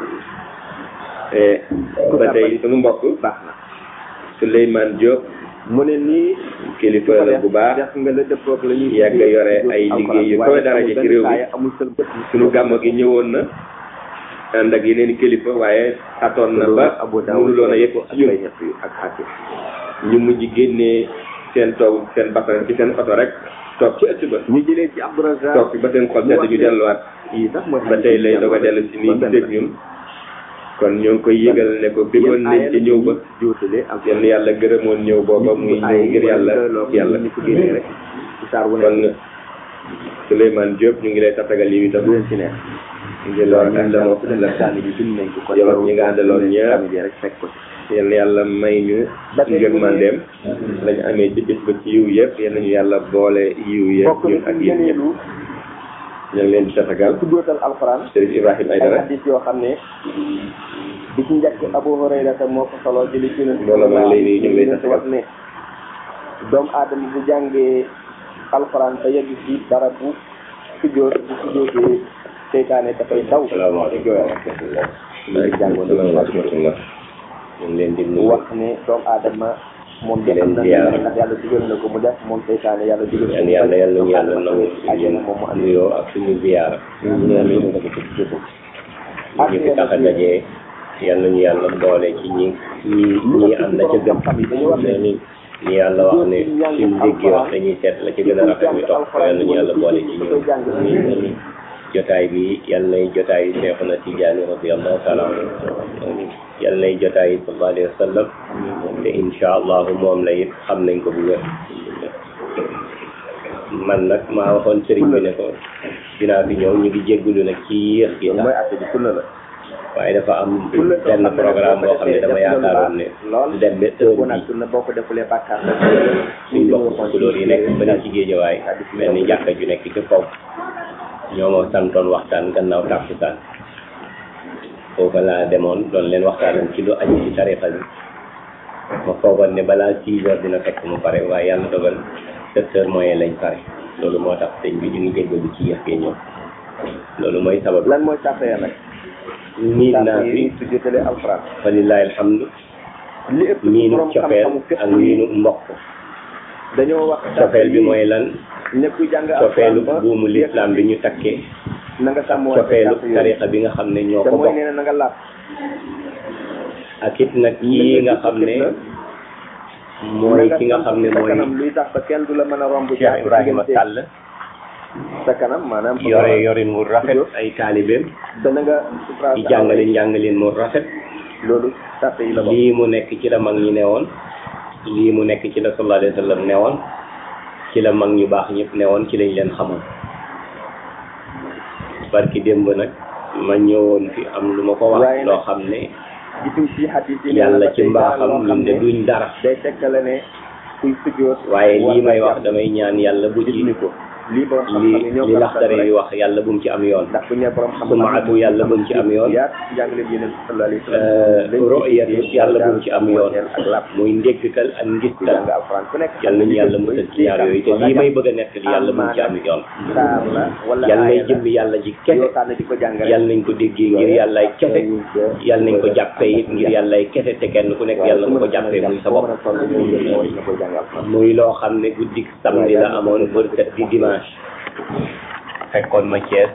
Speaker 1: Eh, ba tey sunu mbokk
Speaker 2: baax na
Speaker 1: Souleymane Diop
Speaker 2: mu ne nii
Speaker 1: kilifa la bu baax
Speaker 2: def nga la dëppoog la ñuy
Speaker 1: yàgg yore ay liggéey yu koy daraja ci réew mi
Speaker 2: amul sël bët
Speaker 1: sunu gàmmo gi ñëwoon na ànd ak yeneen kilifa waaye atoon na ba mënuloon a yegg ci ñun
Speaker 2: ak xaatim
Speaker 1: ñu mujj génnee seen toog seen bakkan ci seen oto rek toog ci ëtt ba
Speaker 2: ñu jëlee ci Abdourazaq
Speaker 1: toog fi ba seen xol sedd ñu delluwaat
Speaker 2: yi sax mooy
Speaker 1: ba tey lay doog a dellu si nii giseeg ñun kon ñoo ngi koy yëgal ne ko bëggoon nañ ci ñëw ba
Speaker 2: jootale ak
Speaker 1: yenn yàlla gërëmoon ñëw booba muy ñëw ngir yàlla yàlla
Speaker 2: ñu ko génnee rek ci saar wu
Speaker 1: kon
Speaker 2: ne
Speaker 1: Souleymane Diop ñu ngi lay tatagal yi itam
Speaker 2: du leen ci neex
Speaker 1: ngi lool ahlan wa sahlan
Speaker 2: kaamil yi bind nañ ko kon
Speaker 1: yow ak ñi nga àndaloon ñëpp
Speaker 2: kaamil yi rek fekk ko ci
Speaker 1: yenn yàlla may ñu
Speaker 2: Ba tey
Speaker 1: ngërmandeem lañu amee ci bis ba ci yiw yëpp yenn ñu yàlla boole yiw yëpp
Speaker 2: bokk
Speaker 1: ñun
Speaker 2: na
Speaker 1: ak
Speaker 2: ci
Speaker 1: yéen ñëpp
Speaker 2: ngëneelu
Speaker 1: ñu ngi leen di tatagal
Speaker 2: tuddootal alxuraan
Speaker 1: Chérif Ibrahima
Speaker 2: ay
Speaker 1: Aydara
Speaker 2: hadis yoo xam ne bi ci njëkk Abu Hurayrata moo ko solo jëli ci yonent
Speaker 1: Loolu maa ngi lay nuyu, ñu ngi lay
Speaker 2: yonent wax ne doomu aadama bu jàngee alxuraan te yegg ci barabu sujjoot bu sujjootee seytaane dafay daw
Speaker 1: salaamaaleykum wa rahmatullah
Speaker 2: jàngoon
Speaker 1: salaam wa rahmatullah ñu ngi leen di nuyu
Speaker 2: wax ne doomu aadama moom
Speaker 1: Di leen
Speaker 2: defal na
Speaker 1: ziyaar.
Speaker 2: ndax yàlla digal na ko mu def moom seytaane yàlla digal
Speaker 1: yan yàlla yàlla ñu yàlla nangu
Speaker 2: àjjana moom mu andi
Speaker 1: nuyoo ak suñu ziyaara ñu ngi leen di ñu fi tax a dajee yàlla ñu yàlla boole ci ñi ñi ñi ànd ca gëm ne ni ni yàlla wax ne suñu déggee wax dañuy seet la ci gën a rafet ñu topp ko yàlla ñu yàlla boole ci ñoom
Speaker 3: jotaay bi yal nay jotaay Seexuna Tijaani radiyallahu taala anhu yal nay jotaay sallallahu alayhi wa sallam te insha allahu moom la it xam nañ ko bu wér man nag maa waxoon sëriñ bi ne ko dinaa fi ñëw ñu ngi jéggulu nag ci yéex gi
Speaker 2: mooy atte bi sunna la
Speaker 3: waaye dafa am benn programme boo xam ne dama yaakaaroon ne du dem ba heure
Speaker 2: boo
Speaker 3: bi
Speaker 2: nag sunna boo ko defulee bàkkaar la
Speaker 3: suñ bokk couleur yi nekk ba ci géejawaay mel ni jàkka ju nekk ci kaw ñoo ma santoon waxtaan gannaaw tàkkusaan foofa laa demoon doon leen waxtaanal ci lu aju ci tarixa bi ma foogoon ne balaa six heures dina fekk mu pare waaye yàlla dogal sept heures moyen lañ pare loolu moo tax sëñ bi ñu ngi jéggalu ci yéex gee ñëw loolu mooy sabab
Speaker 2: lan mooy sàppe ya nag
Speaker 3: miin naa
Speaker 2: sàppe
Speaker 3: fi
Speaker 2: yi su jotalee alxuraan
Speaker 3: walillahi alhamdu
Speaker 2: li ëpp ci
Speaker 3: miinu
Speaker 2: borom
Speaker 3: cofeel
Speaker 2: xam-xamu fépp
Speaker 3: ak miinu mbokk
Speaker 2: dañoo wax
Speaker 3: cofeel bi mooy lan
Speaker 2: ñëpp jàng
Speaker 3: cofeelu
Speaker 2: alxuraan ba
Speaker 3: buumu lislaam bi ñu takkee
Speaker 2: na nga sàmm
Speaker 3: cofeelu tarixa bi nga xam ne ñoo
Speaker 2: te
Speaker 3: ko
Speaker 2: mooy
Speaker 3: bokk
Speaker 2: nee na na nga laab
Speaker 3: ak it nag yi nga xam ne mooy ki nga xam ne
Speaker 2: sa
Speaker 3: mooy
Speaker 2: kanam luy tax ba kenn du la mën a romb
Speaker 3: Cheikh Ibrahima Sall
Speaker 2: sa kanam maanaam
Speaker 3: yore yorin mu rafet ay taalibeem
Speaker 2: te na nga sutura
Speaker 3: di jàngale njàngaleen mu rafet
Speaker 2: loolu sàppe yi la bokk
Speaker 3: lii mu nekk ci la mag ñi newoon lii mu nekk ci la sallallahu alayhi wa sallam newoon ci la mag ñu baax ñëpp newoon ci lañ leen xamoon barki démb nag ma ñëwoon fi am lu ma ko wax
Speaker 2: Waaye nag-
Speaker 3: loo xam ne
Speaker 2: gisuñ ci xadis yi
Speaker 3: yàlla ci
Speaker 2: loo
Speaker 3: mbaaxam
Speaker 2: xam
Speaker 3: ñun de
Speaker 2: ne
Speaker 3: duñ dara
Speaker 2: day tekkale ne kuy sujjoot
Speaker 3: waaye
Speaker 2: war
Speaker 3: lii
Speaker 2: na
Speaker 3: may wax
Speaker 2: jàpp
Speaker 3: damay ñaan yàlla bu ci
Speaker 2: ni ko lii borom xam-xam
Speaker 3: li
Speaker 2: yi ñoo
Speaker 3: li
Speaker 2: ko
Speaker 3: laxdare
Speaker 2: rafetlu
Speaker 3: yi
Speaker 2: rek.
Speaker 3: wax yàlla bu mu ci am yoon
Speaker 2: ndax bu ñu nee borom xam-xam
Speaker 3: sumaatu yàlla bu mu ci am yoon
Speaker 2: yaat njàngale bi yeneen sallallahu alayhi wa sallam
Speaker 3: royatu yàlla bu mu ci am yoon
Speaker 2: ak làpp
Speaker 3: muy ndéggtal ak
Speaker 2: ku
Speaker 3: ngistal
Speaker 2: jàng alxuraan ku nekk
Speaker 3: yàlla nañu yàlla musal ci ñaar yooyu te lii may bëgg a nettali yàlla bu mu ci am yoon
Speaker 2: saar la wala
Speaker 3: yàlla nay
Speaker 2: aaya la
Speaker 3: jëmmi yàlla ji
Speaker 2: yoo
Speaker 3: kese
Speaker 2: xam ne di ko jàng rek
Speaker 3: yàlla nañ ko déggee ngir yàllaay kese yàlla nañ ko jàppee it ngir yàllaay kese te kenn ku nekk yàlla nga ko jàppee muy sa bopp muy loo xam ne guddik samedi la amoon bërkat di dimanche fekkoon ma Thiès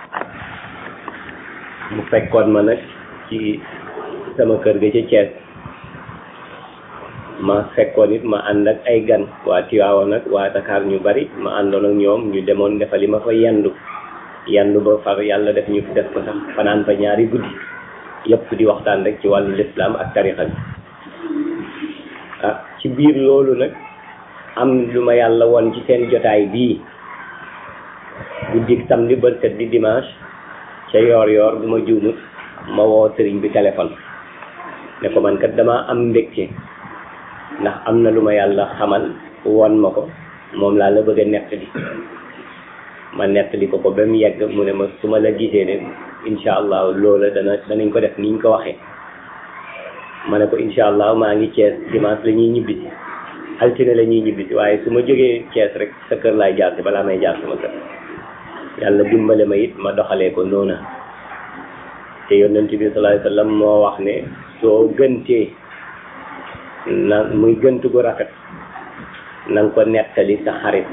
Speaker 3: mu fekkoon ma nag ci sama kër ga ca Thiès ma fekkoon it ma ànd ak ay gan waa Tiwaawan nag waa Dakar ñu bari ma àndoon ak ñoom ñu demoon defali ma fa yendu yendu ba far yàlla def ñu def ko sax fanaan fa ñaari guddi yëpp di waxtaan rek ci wàllu lislaam ak tarixa bi ah ci biir loolu nag am lu ma yàlla woon ci seen jotaay bii guddik samedi bërkat di dimanche ca yoor yoor bu ma juumut ma woo sëriñ bi téléphone ne ko man kat dama am mbégte ndax am na lu ma yàlla xamal won ma ko moom laa la bëgg a nettali ma nettali ko ko ba mu yegg mu ne ma su ma la gisee ne incha allah loola dana danañ ko def niñ ko waxee ma ne ko incha allah maa ngi Thiès dimanche la ñuy ñibbisi altine la ñuy ñibbisi waaye su ma jógee Thiès rek sa kër laay jaar si balaa may jaar sama kër yàlla dimbale ma it ma doxalee ko noona te yonent bi sallallahu alayhi wasallam moo wax ne soo gëntee na muy gënt gu rafet na nga ko nettali sa xarit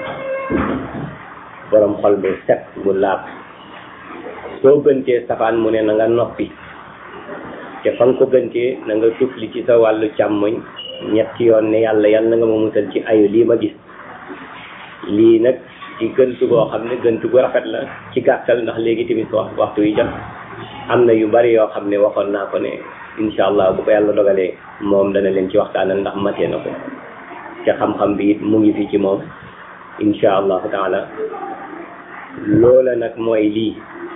Speaker 3: borom xol bu set bu laab soo gëntee safaan mu ne na nga noppi te fa nga ko gëntee na nga tufli ci sa wàllu càmmoñ ñetti yoon ne yàlla yàlla na nga ma musal ci ayu lii ma gis lii nag ci gëntu goo xam ne gëntu gu rafet la ci gàttal ndax léegi tamit wax waxtu yi jot am na yu bari yoo xam ne waxoon naa ko ne incha allah bu ko yàlla dogalee moom dana leen ci waxtaanal ndax matee na ko te xam-xam bi it mu ngi fi ci moom incha allahu taala loola nag mooy lii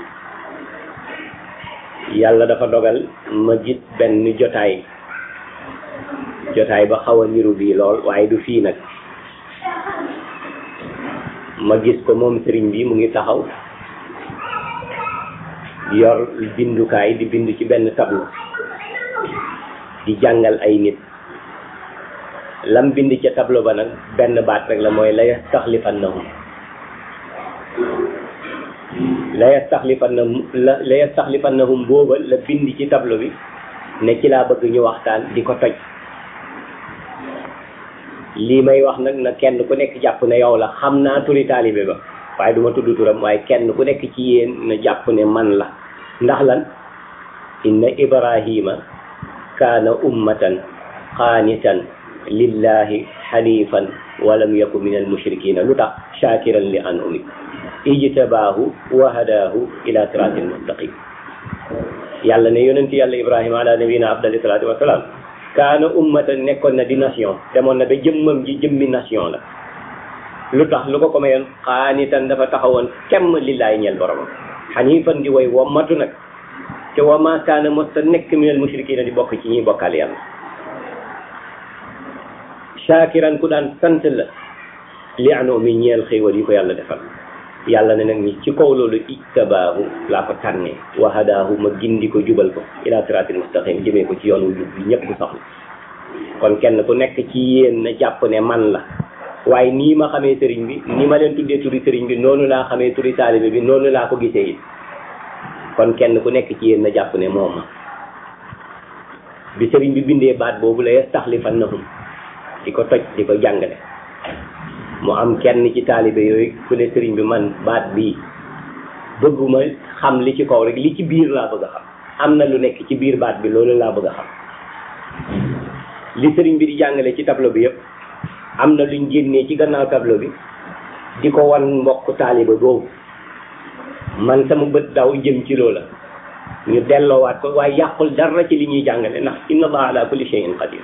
Speaker 3: yàlla dafa dogal ma gis benn jotaay jotaay ba xaw a niru bii lool waaye du fii nag ma gis ko moom sëriñ bi mu ngi taxaw yor bindukaay di bind ci benn tableau di jàngal ay nit lam bind ca tableau ba nag benn baat rek la mooy la yastaxlifannahum la yastaxlifannahum la la yastaxlifannahum booba la bind ci tableau bi ne ci laa bëgg ñu waxtaan di ko toj lii may wax nag na kenn ku nekk jàpp ne yow la xam naa turi taalibe ba waaye duma tudd turam waaye kenn ku nekk ci yéen na jàpp ne man la ndax lan inna ibrahima kaana ummatan qaanitan lillahi hanifan walam yaku min al mushrikina lu tax shakiran li an umi ijtabaahu wa hadaahu ila siratil mustaqim yàlla ne yonenti yàlla ibrahima ala nabina afdali salatu wasalaam kaana ummatan nekkoon na di nation demoon na ba jëmmam ji jëmmi nation la lu tax lu ko ko mayoon xaanitan dafa taxawoon kemm lillaay ñeel boromam xanifan di way wommatu nag te wa ma kaana mosta nekk minal mushrikina di bokk ci ñuy bokkaale yàlla shakiran ku daan sant la li anoo mi ñeel xéewal yi ko yàlla defal yàlla ne nag ni ci kaw loolu ijtabaahu laa ko tànnee wa hadaahu ma gindi ko jubal ko ila siratil mustaqim jëmee ko ci yoon wu jub bi ñëpp bu soxla kon kenn ku nekk ci yéen na jàpp ne man la waaye nii ma xamee sëriñ bi ni ma leen tuddee turi sëriñ bi noonu laa xamee turi taalibe bi noonu laa ko gisee it kon kenn ku nekk ci yéen na jàpp ne moom ma bi sëriñ bi bindee baat boobu la yastaxlifannahum di ko toj di ko jàngale mu am kenn ci taalibe yooyu ku ne sëriñ bi man baat bii bëgguma xam li ci kaw rek li ci biir laa bëgg a xam am na lu nekk ci biir baat bi loolu laa bëgg a xam li sëriñ bi di jàngale ci tableau bi yëpp am na luñ génnee ci gannaaw tableau bi di ko wan mbokk taalibe boobu man sama bët daw jëm ci loola ñu delloowaat ko waaye yàqul dara ci li ñuy jàngale ndax inna allaha ala kulli shay'in qadir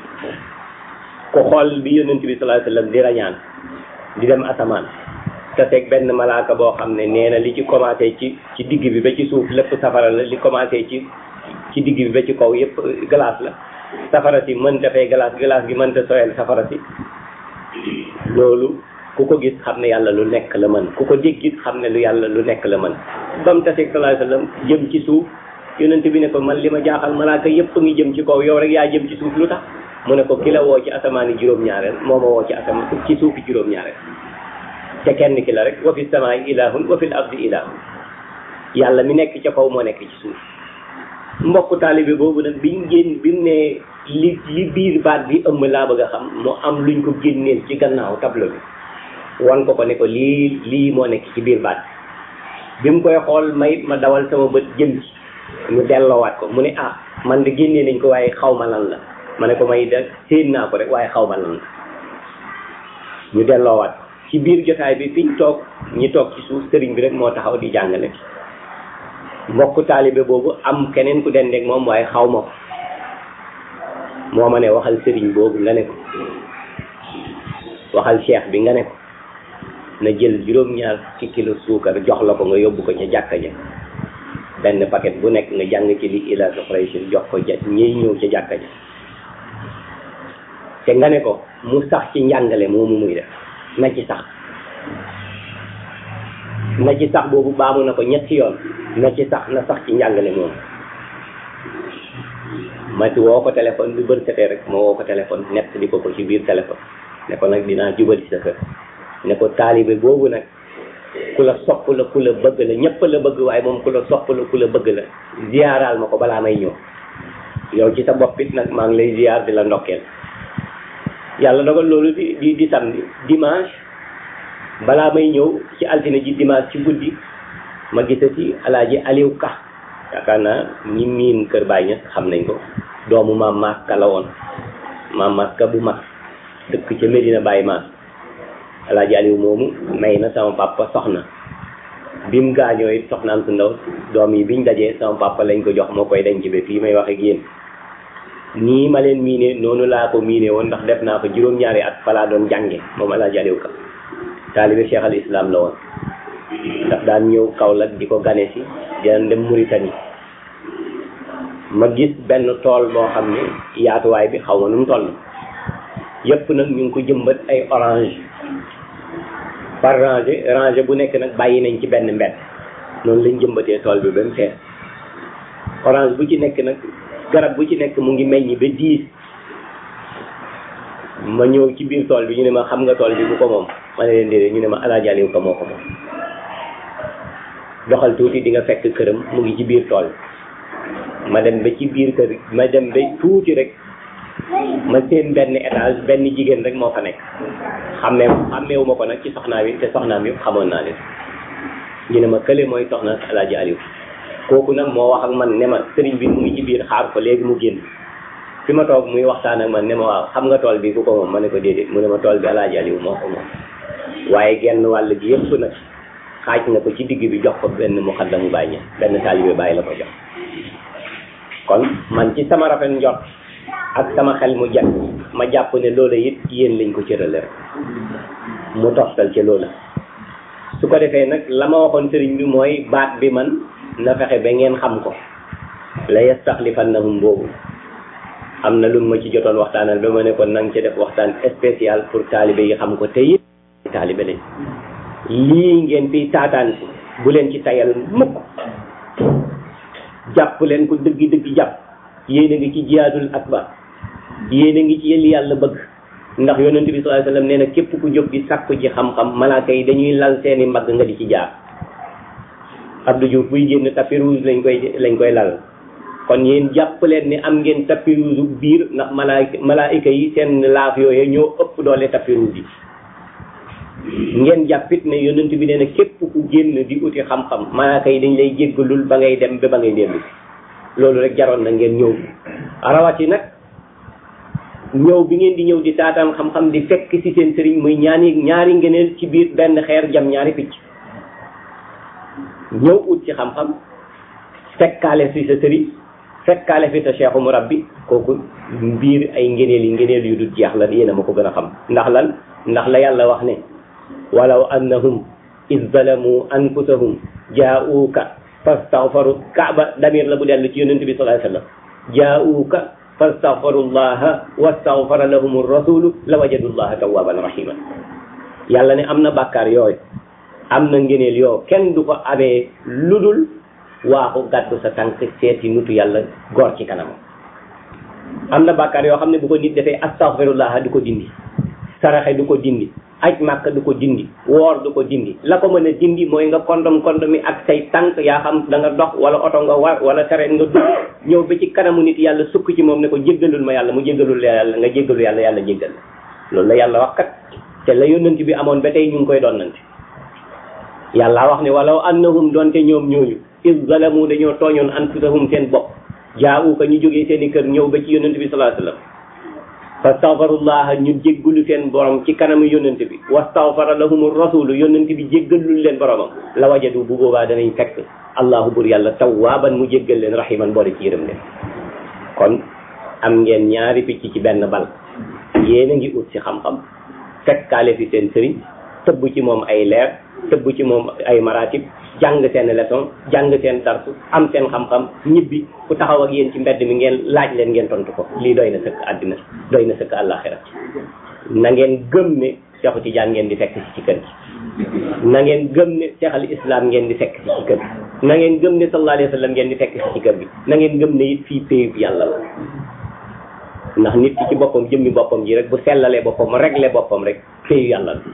Speaker 3: ku xool bi yonent bi sallallahu alayhi wasallam di rañaan di dem asamaan te teg benn malaaka boo xam ne nee na li ci commencé ci ci digg bi ba ci suuf lépp safara la li commencé ci ci digg bi ba ci kaw yépp glace la safara si mënta fay glace glace gi mënta soyal safara si loolu ku ko gis xam ne yàlla lu nekk la mën ku ko dégg gis xam ne lu yàlla lu nekk la mën ba mu taseeg sallallahu alayhi wasallam jëm ci suuf yonent bi ne ko man li ma jaaxal malaaka yépp ngi jëm ci kaw yow rek yaa jëm ci suuf lu tax mu ne ko ki la woo ci asamaani juróom-ñaareel moo ma woo ci asamaan ci suufi juróom-ñaareel te kenn ki la rek wa fi samaai ilahun wa fil ardi ilahun yàlla mi nekk ca kaw moo nekk ci suuf mbokku taalibe boobu nag biñ génn bi mu ne li li biir baat bi ëmb laa bëgg a xam mu am luñ ko génneel ci gannaaw tableau bi wan ko ko ne ko lii lii moo nekk ci biir baat bi bi mu koy xool may ma dawal sama bët jëm ci mu delloowaat ko mu ne ah man de génnee nañ ko waaye xaw ma lan la ma ne ko may da séen naa ko rek waaye xaw ma lan la ñu delloowaat ko ci biir jotaay bi fiñ toog ñi toog ci suuf sëriñ bi rek moo taxaw di jàngale mbokku taalibe boobu am keneen ku dendeeg moom waaye xaw ma ko moo ma ne waxal sëriñ boobu nga ne ko waxal cheikh bi nga ne ko na jël juróom-ñaar ci kilo suukar jox la ko nga yóbbu ko ca jàkka ja benn paquet bu nekk nga jàng ci li ila soxraysin jox ko ja ñiy ñëw ca jàkka ja te nga ne ko mu sax ci njàngale moomu muy def na ci sax na ci sax boobu baamu na ko ñetti yoon na ci sax na sax ci njàngale moomu ma ci woo ko téléphone bi bër setee rek ma woo ko téléphone nett di ko ko ci biir téléphone ne ko nag dinaa jubali sa kër ne ko taalibe boobu nag ku la sopp la ku la bëgg la ñëpp la bëgg waaye moom ku la sopp la ku la bëgg la ziyaaraal ma ko balaa may ñëw yow ci sa bopp it nag maa ngi lay ziyaar di la ndokkeel yàlla dogal loolu di di di samedi dimanche balaa may ñëw ci altine ji dimanche ci guddi ma gisati alaaji Aliou Ka yaakaar naa ñi miin kër Baay Ñas xam nañ ko doomu maam Maas Ka la woon maam Maas Ka bu mag dëkk ca Medina Baye Maas alaaji Aliou moomu may na sama papa soxna bi mu gaañoo it soxnaam su ndaw doom yi biñ dajee sama papa lañ ko jox moo koy denc ba fii may wax ak yéen nii ma leen miine noonu laa ko miine woon ndax def naa ko juróom-ñaari at fa laa doon jànge moom alaaji Aliou Ka taalibe Cheikh al Islam la woon ndax daan ñëw Kaolack di ko gane si daan dem Mauritanie ma gis benn tool boo xam ne yaatuwaay bi xaw ma nu mu toll yëpp nag ñu ngi ko jëmbat ay orange par rangée rangée bu nekk nag bàyyi nañ ci benn mbedd noonu lañ jëmbatee tool bi ba mu fees orange bu ci nekk nag garab bu ci nekk mu ngi meññ ba diis ma ñëw ci biir tool bi ñu ne ma xam nga tool bi bu ko moom ma ne leen déedéet ñu ne ma alaaji Aliou Ka moo ko moom doxal tuuti di nga fekk këram mu ngi ci biir tool ma dem ba ci biir kër ma dem ba tuuti rek ma seen benn étage benn jigéen rek moo fa nekk xammee xàmmeewu ma ko nag ci soxnaam yi te soxnaam yëpp xamoon naa leen ñu ne ma kële mooy soxna alaaji Aliou kooku nag moo wax ak man ne ma sëriñ bi mu ngi ci biir xaar ko léegi mu génn fi ma toog muy waxtaan ak man ne ma waaw xam nga tool bi ku ko moom ma ne ko déedéet mu ne ma tool bi alaaji Aliou moo ko moom waaye genn wàll gi yëpp nag xaaj na ko ci digg bi jox ko benn muxaddamu bàyyi ña benn taalibe bàyyi la ko jox kon man ci sama rafet njort ak sama xel mu jàpp ma jàpp ne loola it yéen lañ ko cërale rek mu toftal ci loola su ko defee nag la ma waxoon sëriñ bi mooy baat bi man na fexe ba ngeen xam ko la yastaxlifannahum boobu am na lu ma ci jotoon waxtaanal ba ma ne ko nang ci def waxtaan spécial pour taalibe yi xam ko te it taalibe lañ lii ngeen fi taataan bu leen ci tayal mukk jàpp leen ko dëgg dëgg jàpp yéen a ngi ci jihaadul akbar yéen a ngi ci li yàlla bëgg ndax yonent bi sallallahu alayhi wasallam nee na képp ku jóg di sàkku ci xam-xam malaaka yi dañuy lal seeni mbagg nga di ci jaar Abdou Diouf buy génn tapis rouge lañ koy lañ koy lal kon yéen jàpp leen ni am ngeen tapis rouge biir ndax malaaka malaayika yi seen laaf yooyu ñoo ëpp doole tapis rouge yi ngeen jàppit ne yonent bi nee na képp ku génn di uti xam-xam malaaka yi dañ lay jéggalul ba ngay dem ba ba ngay dellu loolu rek jaroon na ngeen ñëw rawati nag ñëw bi ngeen di ñëw di taataan xam-xam di fekk ci seen sëriñ muy ñaani ñaari ngeneel ci biir benn xeer jam ñaari picc ñëw ut ci xam-xam fekkaale fi sa sëriñ fekkaale fi sa cheikhu murabbi kooku biir ay ngeneel yi ngeneel yu dul jeex la yéen a ma ko gën a xam ndax lan ndax la yàlla wax ne walaw annahum iz zalamu anfusahum jaa'uuka fastaghfaru kaaba damir la bu dellu ci yonent bi sallallahu alayhi wasallam jaa'uuka fastaghfarullaha wastaghfara lahum rasulu la wajadullaha tawwaban rahima yàlla ne am na bàkkaar yooyu am na ngeneel yoo kenn du ko amee ludul waaxu gàddu sa tànk seeti nutu yàlla góor ci kanam am na bàkkaar yoo xam ne bu ko nit defee astaghfirullah du ko dindi saraxe du ko dindi aj màkk du ko dindi woor du ko dindi la ko mën a dindi mooy nga kondom kondom mi ak say tànk yaa xam da nga dox wala oto nga war wala sareet nga dugg ñëw ba ci kanamu nit yàlla sukk ci moom ne ko jéggalul ma yàlla mu jéggalul yàlla nga jéggalu yàlla yàlla jéggal loolu la yàlla wax kat te la yónnant bi amoon ba tey ñu ngi koy donnante yàlla wax ne walaw annahum doonte ñoom ñooñu is zalamu dañoo tooñoon anfusahum seen bopp jaawu ka ñu jógee seen i kër ñëw ba ci yónnant bi sallallahu alayhi wasallam fastaghfirullah ñu jéggalu seen borom ci kanamu yónnant bi wastaghfara lahum rasulu yónnant bi jéggalul leen boromam la wajadu bu boobaa danañ fekk allahu bur yàlla tawwaaban mu jéggal leen rahiman boole ci yërëm leen kon am ngeen ñaari picc ci benn bal yéen a ngi ut ci xam-xam fekkaale fi seen sëriñ tëbb ci moom ay leer tëbb ci moom ay maratib jàng seen leçon jàng seen darsu am seen xam-xam ñibbi ku taxaw ak yéen ci mbedd mi ngeen laaj leen ngeen tontu ko lii doy na sëkk àddina doy na sëkk àllaaxira na ngeen gëm ne Seexu Tijaan ngeen di fekk si ci kër gi na ngeen gëm ne Seex al Islam ngeen di fekk si ci kër gi na ngeen gëm ne sallallahu alayhi wa sallam ngeen di fekk si ci kër gi na ngeen gëm ne it fii péyub yàlla la ndax nit ki ci boppam jëmmi boppam ji rek bu sellalee boppam réglé boppam rek péyu yàlla la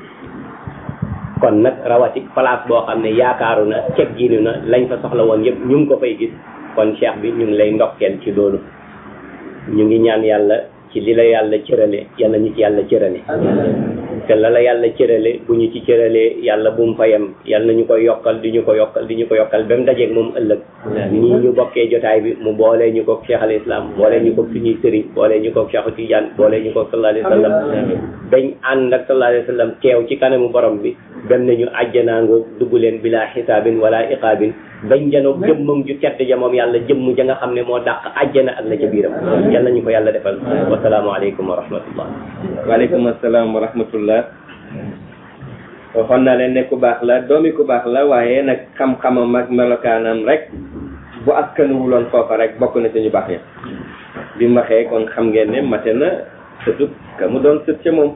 Speaker 3: kon nag rawati place boo xam ne yaakaaru na ceg jiinu na lañ fa soxla woon yëpp ñu ngi ko fay gis kon cheikh bi ñu ngi lay ndokkeel ci loolu ñu ngi ñaan yàlla ci li la yàlla cërale yàlla ñu ci yàlla cërale te la la yàlla cërale bu ñu ci cëralee yàlla bu mu fayam yàlla nañu ko yokkal di ñu ko yokkal di ñu ko yokkal ba mu dajeeg moom ëllëg nii ñu bokkee jotaay bi mu boolee ñu ko cheikh al islam boolee ñu ko suñuy sëriñ boolee ñu ko cheikh Tidiane boolee ñu ko sallallahu alayhi wa sallam dañ ànd ak sallallahu alayhi wa sallam teew ci kanamu borom bi dem nañu àjjanaango dugg leen bila xisaabin wala iqaabin bañ janoog jëmmam ju tedd ja moom yàlla jëmm ja nga xam ne moo dàq àjjana ak la ca biiram yal nañu ko yàlla defal wasalaamu aleykum wa rahmatullah
Speaker 1: waaleykum asalaam wa rahmatullah waxoon naa leen ne ku baax la doomi ku baax la waaye nag xam-xamam ak melokaanam rek bu askanuwuloon foofa rek bokk na suñu baax ya bi mu waxee kon xam ngeen ne mate na sëtub ka mu doon sët ca moom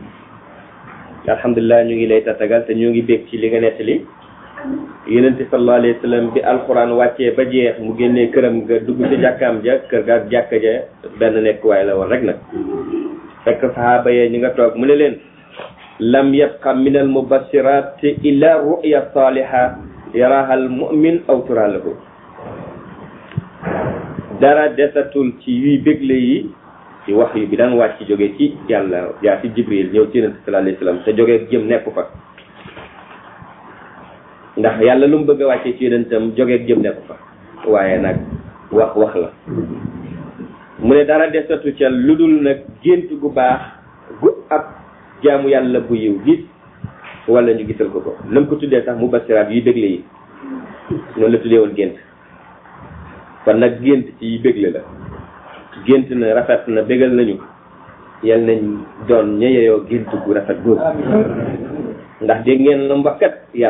Speaker 1: alhamdulilah ñu ngi lay tatagal te ñu ngi bég ci li nga nettali yonente sallallahu alayhi wa sallam bi alquran wàccee ba jeex mu génnee këram nga dugg ci jàkkaam ja kër ga ak jàkka ja benn nekkuwaay la woon rek nag fekk sahaaba yee ñi nga toog mu ne leen lam yabqa min al mubassirat illa ru'ya saliha yaraha al mu'min aw tura lahu dara desatul ci yuy bégle yi ci wax yu bi daan wàcc jóge ci yàlla yaa ci jibril ñëw ci yonente sallallahu alayhi wa sallam te jóge jëm nekku fa ndax yàlla lu mu bëgg a wàccee ci yonentam jógeeg jëm nekku fa waaye nag wax wax la mu ne dara desatu ca lu dul nag gént gu baax gu ab jaamu yàlla bu yiw gis wala ñu gisal ko ko nam ko tuddee sax mu basiraat yuy bégle yi noonu la tuddee woon gént kon nag gént ci yi bégle la gént na rafet na bégal nañu yal nañ doon ña yeyoo gént gu rafet googu ndax dégg ngeen la mbakkat